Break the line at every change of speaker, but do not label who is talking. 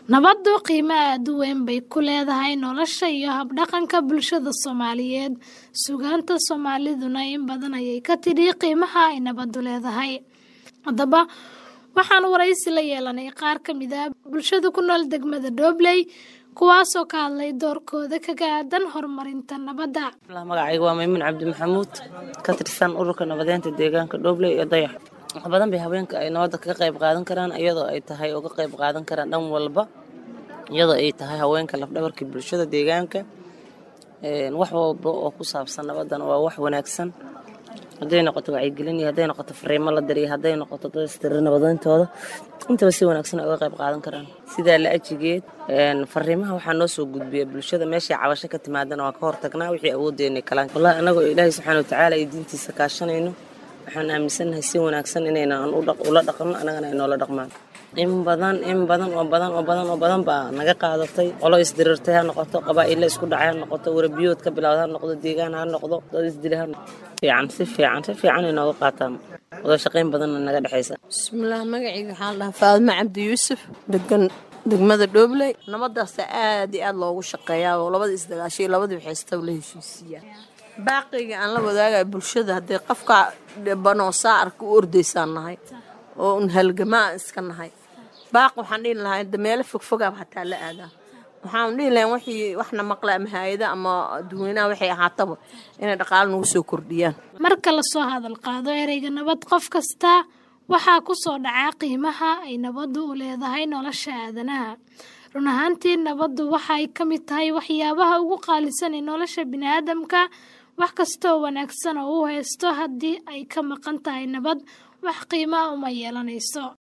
nabaddu qiimo aad u weyn bay ku leedahay nolosha iyo habdhaqanka bulshada soomaaliyeed sugaanta soomaaliduna in badan ayay ka tidhi qiimaha ay nabaddu leedahay haddaba waxaan waraysi la yeelanay qaar ka mid ah bulshada ku nool degmada dhobley kuwaasoo ka hadlay doorkooda kaga aadan horumarinta nabadda
magacayga waa maymuun cabdi maxamuud ka tirsan ururka nabadeynta deegaanka dhobley iyo dayax wax badan bay haweenka ay nabadda kaga qayb qaadan karaan iyadoo ay tahay uga qayb qaadan karaan dhan walba iyadoo ay tahay haweenka lafdhabarkii bulshada deegaanka wax walba oo ku saabsan nabaddana waa wax wanaagsan hadday noqoto wacyigelin iyo hadday noqoto fariimo la diriyo hadday noqoto dadistiri nabadayntooda intaba si wanaagsan ay uga qayb qaadan karaan sidaa la ajigeed fariimaha waxaa noo soo gudbiya bulshada meeshay cabasho ka timaadana waa ka hortagnaa wixii awoodeenay kalaan wallahi annagoo ilaahay subxaana watacaala iyo diintiisa kaashanayno waxaan aaminsannahay si wanaagsan inaynan ula dhaqanno annagana ay noola dhaqmaan in badan in badan oo badan oo badan oo badan baa naga qaadatay qolo isdirirtay ha noqoto qabaa'illa isku dhacay ha noqoto warabiyood ka bilowda ha noqdo deegaan ha noqdo dad isdilay ha noqdo fiican si fiican si fiican ay nooga qaataan wada shaqayn badanna naga dhexaysa
bismillaah magacayga waxaa la dhahaa faadimo cabdi yuusuf degan degmada dhoobley nabadaasa aad iyo aad loogu shaqeeyaa oo labadii isdagaashay labadii waxaystaba la heshiisiiyaa baaqiga aan la wadaagaya bulshada haddii qofka dhibanoo saa arka u ordaysaan nahay oo un halgamaa iska nahay baaq waxaan dhihi lahaa dameelo fogfogaaba hataa la aadaa waxaan dhihi lahaa wixii waxna maqla ama haayada ama dadweynaha waxay ahaataba inay dhaqaalo nagu soo kordhiyaan
marka lasoo hadal qaado ereyga nabad qof kasta waxaa ku soo dhacaa qiimaha ay nabaddu u leedahay nolosha aadanaha run ahaantii nabaddu waxay ka mid tahay waxyaabaha ugu qaalisan ee nolosha biniaadamka wax kastooo wanaagsan oo u haysto haddii ay ka maqan tahay nabad wax qiimaa uma yeelanayso